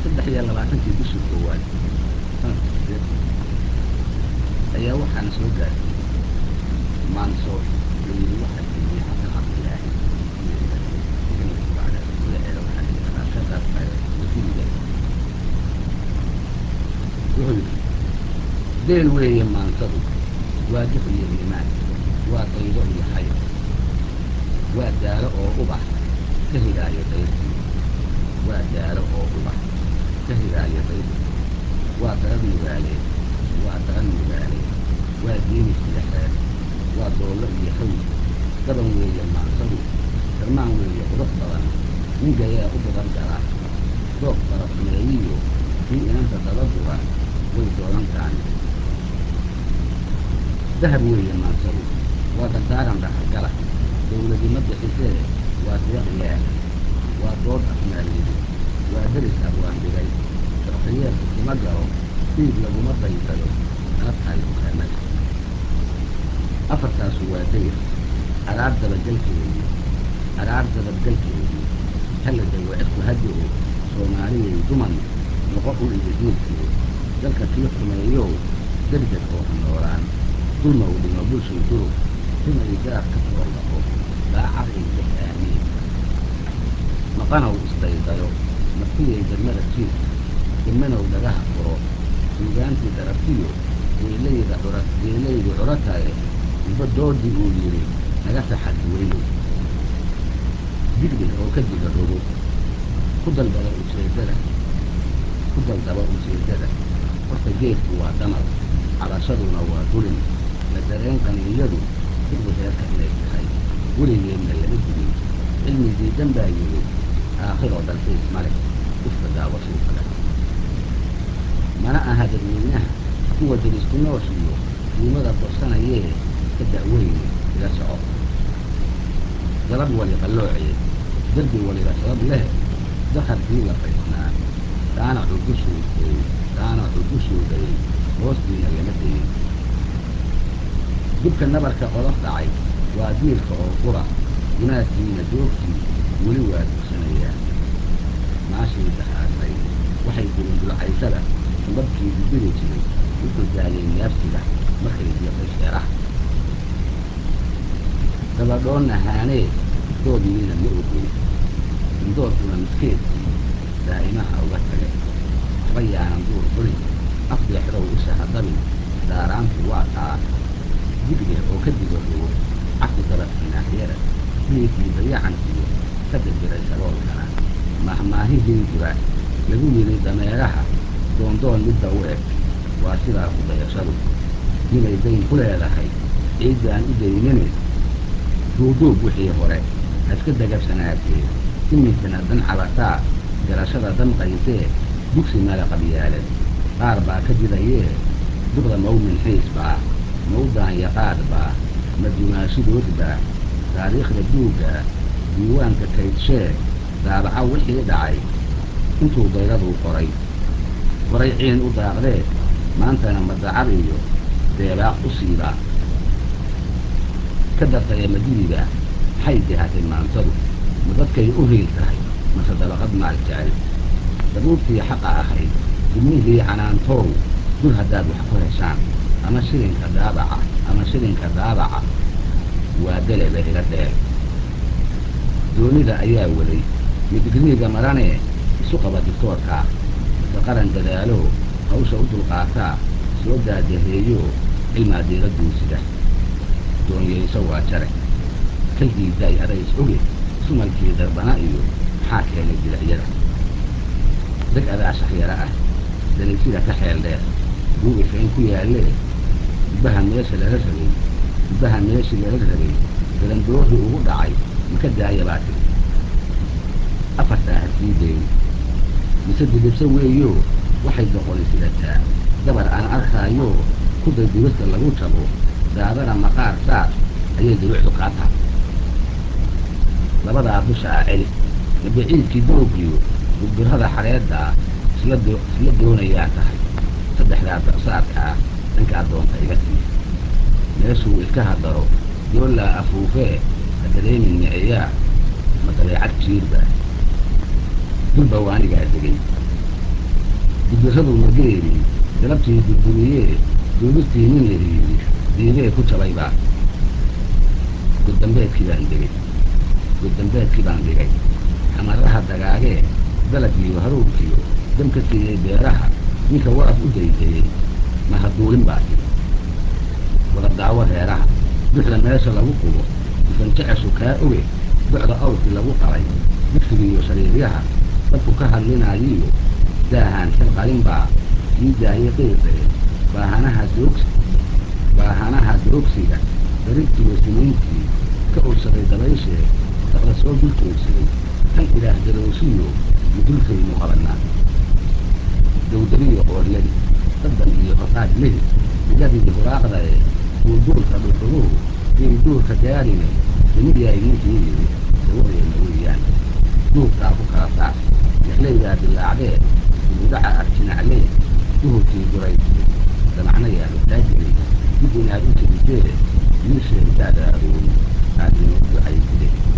saddex iyo labaatankii bishii koowaad sanadka sideed ayaa waxaana soo gaartay maanso layidhi waxaa geliyey xasan cabdilaahi magaceeda waxaa la yidhahdaa shaqar wasiiriga wuxuu yidhi deel weeye maansadu waa dux iyo iimaan waa daydo iyo xayr waa daalo oo ubax ka higaayo dayrtii waa daalo oo ubax ka higaayo dayrtii waa darad nugaaleed waa darad nugaaleed waa diini silexeed waa doollo iyo hawl daban weeye maansadu darmaan weeye qurux badan ningayaa u badan gala doob farasameeyiyo kii inanta dabadura way doonan taani dahab weeye maansadu waa dardaaran dhaxalgala dawladima bixisee waa deeq ilaahi waa dood afmaaliyidi waa deris abwaandhigay sarkayeerku kuma galo diig laguma daysado nala tahay dukaamada afartaasu waa dayr araar dabagelkeedii araar dabadgelkeedii hala dago cidku hadi-o soomaaliyay duman noqo u iyo diilkii dalka kii xumeeyow degdeg oo ha noolaan dulma u dhimo bulshay durug rumay gaar ka foorlaqo daacad ay deg aamiin maqanow isdaydayo martiyay degmada jiif degmanow dhagaha furo suugaantii darabtiyo geelayda cura geelaydu curataye uba doodii uu yidhi naga saxadi weynow digdhig oo ka diga rogo ku dalbada ujeeddada ku daldaba ujeeddada horta geedku waa damar cabashaduna waa dulin la dareen qaniinyadu digdi reerka inay tahay weligeedna lama digin cilmi diidan baa yidhi aakhiroo dalxiis ma leh ifka daawashuu kale mana aha dadweynaha kuwa derisku nooshiyo diimada korsanayee ka da'weyne ila soco galab wali qallooceed derbi waliba sabab leh dakarkii la faysnaa daana cudushuuday daana cudushuudayay hoostiina lama dayin dibka nabarka qodof dhacay waa diilka oo qura gunaadkiina joogtii weli waa dugsanayaa maashii dahaasay waxay dirin dulcaysada sambabkii dibiri jiray wuxuu daayay neefsiga markay diiqay sheeraha dabadhoonna haanee dood miina ma ogey indoorkuna midkeedkii daa'imaha uga tage kaba yaanan duur fulin afdeexdow isha hadabin daaraantu waa taa digdeh oo ka diga rogo cafi dabadkinaahyada hilibkii dayacankiyo ka dirdiray sagoolkana mahmaahihii jira lagu yidhi dameeraha doondoon midda u eg waa sidaa ku dayashadu ninay dayn ku leedahay ciiddaan u daynini duuduub wixii hore haska dagabsanaatee iminkana dan cabataa garashada damqaysee dugsi mala qabyaalad qaar baa ka didayee duqda mawmin xiis baa mawdaan yaqaad baa madumaashidood baa taariikhda duugga diiwaanka kaydshee daabaca wixii dhacay intuu dayraduu qoray qoray ciin u daaqdee maantana madacad iyo deebaaq u siibaa ka dartaya madidiga maxay dihatay maansadu ma dadkay u hiil tahay mase dabaqad maal jecel dabuurtii xaqa ahayd dibnihii canaantoow dur haddaad wax ku heshaan ama shilinka daabaca ama shilinka daabaca waa deleba ila dheer doonida ayaa waday midigriiga maranee isu qaba dictoorkaa mase qaran dadaalo hawsha u dulqaataa soo daadaheeyo cilmaa diiradduusida doonyayso waa jare kalgiidaay adays oge sumalkii darbana iyo maxaa keenay bilicyada deg adaa shahyaro ah dalaysida ka xeel dheer buu ifayn ku yaallee dubbaha meesha lala rabay dubbaha meeshii lala rabay garandooxii ugu dhacay maka daaya baa tiri afartaa ha sii dayn mise didibso weeyo waxay doqoli sidataa gabar aan arkaayo kuday dibirta lagu jabo daadana maqaar saar ayay diruucdu kaa tahay labadaa dusha ah celi mabiciidkii doogiyo gurgurhada xareeddaa isla doonayaa tahay saddexdaa daqsaadka ah dhankaa doonta iga sii meeshuu ilkaha daro doollaa afuufee ha dareemin miciyaa ma dabeecad jiirba dulba waanigaa degay gudirradu mageeri galabtii durduriyee duubistii nin la hiidi diidee ku jabayba guddambeedkii baan degay guddambeedkii baan dhigay xamaraha dagaagee dalaggiiyo haruurkiyo dam ka siiyey beeraha ninka waaf u daydayey mahaduulin baa tiri wada daawo reeraha duxda meesha lagu qubo dusan jeceshu kaa oge docda awrkii lagu qalay dugsigiiyo shariiryaha dadku ka hadlinaayiyo daahaan xil qalin baa kii daayey qiiqee baahanaha doogsi baahanaha doogsiga darigtiyo siniintii ka ursaday dabayshee daqda soo dulkoogsaday tan ilaah darooshiyo mudulkaynu qabannaa dawdariyo qoorladi daddan iyo hoqaad lehi iladii huraaqdae duulduulka dhuxuluhu iyay duurka gaarine dimid yahay ninkii yidhi dawadeena weeyaan duurkaa ku kala saar yaxlaydaa dilaacdee dibudhaca arjinaclee duhurkii guraysay damacna yaanu taajiri dib inaad u tirintee wiilsheedaada arooni aad inoo ducayside